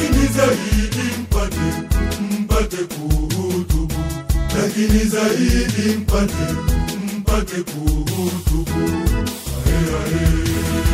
lakini zaidi mpate mpate kuhutubu, lakini zaidi mpate mpate kuhutubu. Ae, ae.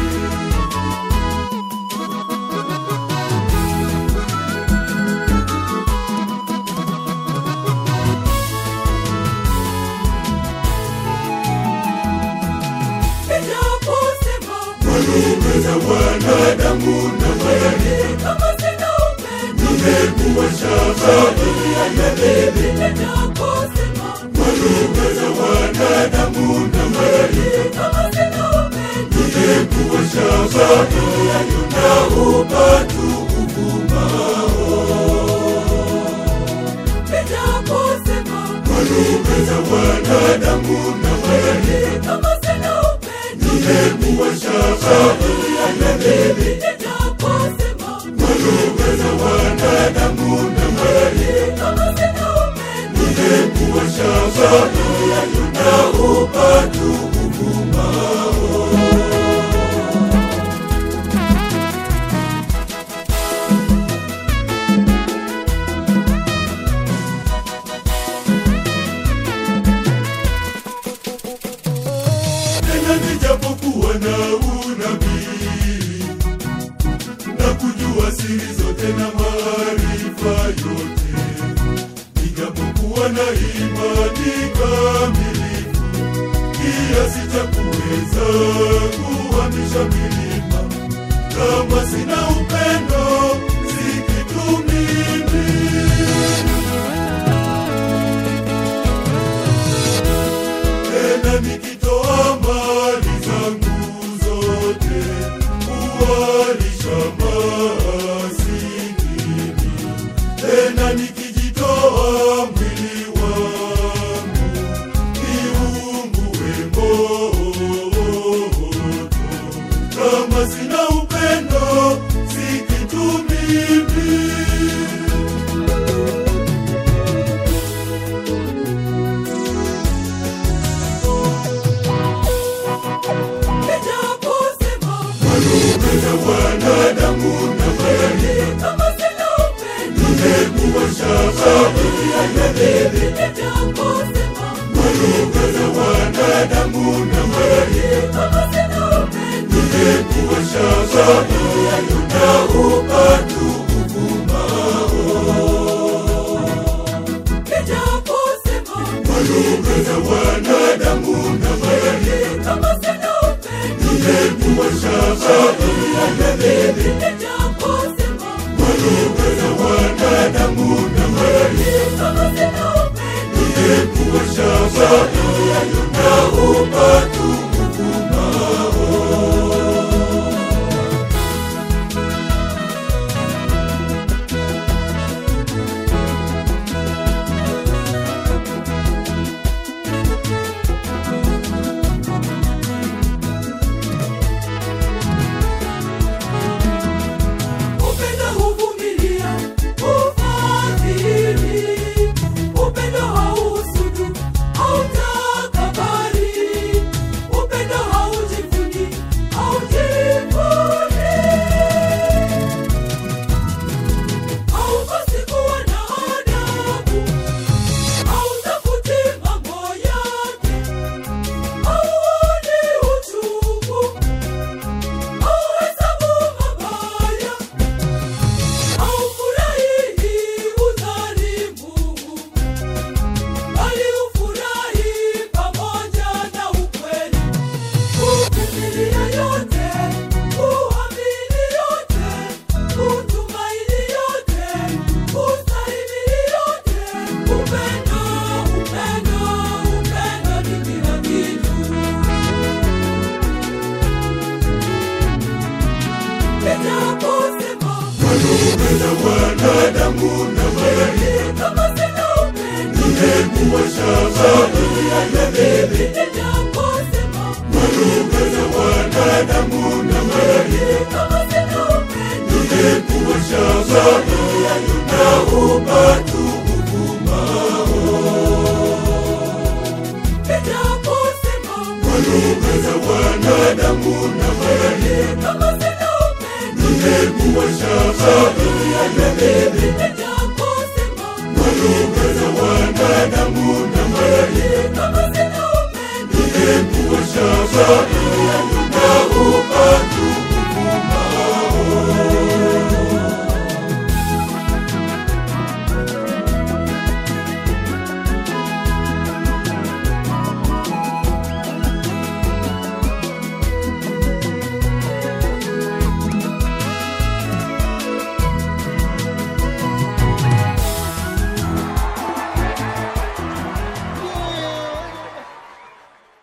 Ninaposema Walume za wanadamu na malaika kama sina upendo, nimekuwa shaba ya debe. ninaposema Walume za wanadamu na malaika kama sina upendo, nimekuwa shaba na upatu uvumao. ninaposema Walume za wanadamu na malaika kama sina upendo, nimekuwa shaba ya debe. ninaposema Walume za wanadamu na malaika kama sina upendo, nimekuwa shaba na upatu uvumao. tena nijapokuwa na unabii na kujua siri zote na maarifa yote, nijapokuwa na imani kamilifu kiasi cha kuweza kuhamisha milima, kama sina upendo si kitu mimi. tena nikitoa mali zangu zote kuwalisha masikini, tena nikijitoa mwili wangu niungue moto, kama sina upendo si kitu mimi. ninaposema Walume za wanadamu na malaika kama sina upendo, nimekuwa shaba ya debe. ninaposema Walume za wanadamu na malaika kama sina upendo, nimekuwa shaba na upatu uvumao. ninaposema Walume za wanadamu na malaika kama sina upendo, nimekuwa shaba ya debe. ninaposema Walume za wanadamu na malaika kama sina upendo, nimekuwa shaba na upatu uvumao. upendo huvumilia, hufadhili, upendo hauhusudu, hautakabari, upendo haujivuni, haujivuni, haukosi kuwa na adabu, hautafuti mambo yake, hauoni uchungu, hauhesabu mabaya haufurahi udhalimu, bali hufurahi pamoja na ukweli. Huvumilia yote, huamini yote, hutumaini yote, hustahimili yote. Upendo, upendo, upendo ni kila kitu. Ninaposema Walume za wanadamu na malaika kama sina upendo, nimekuwa shaba ya debe. ninaposema Walume za wanadamu na malaika kama sina upendo, nimekuwa shaba na upatu uvumao. ninaposema Walume za wanadamu na malaika kama sina upendo, nimekuwa shaba ya washangae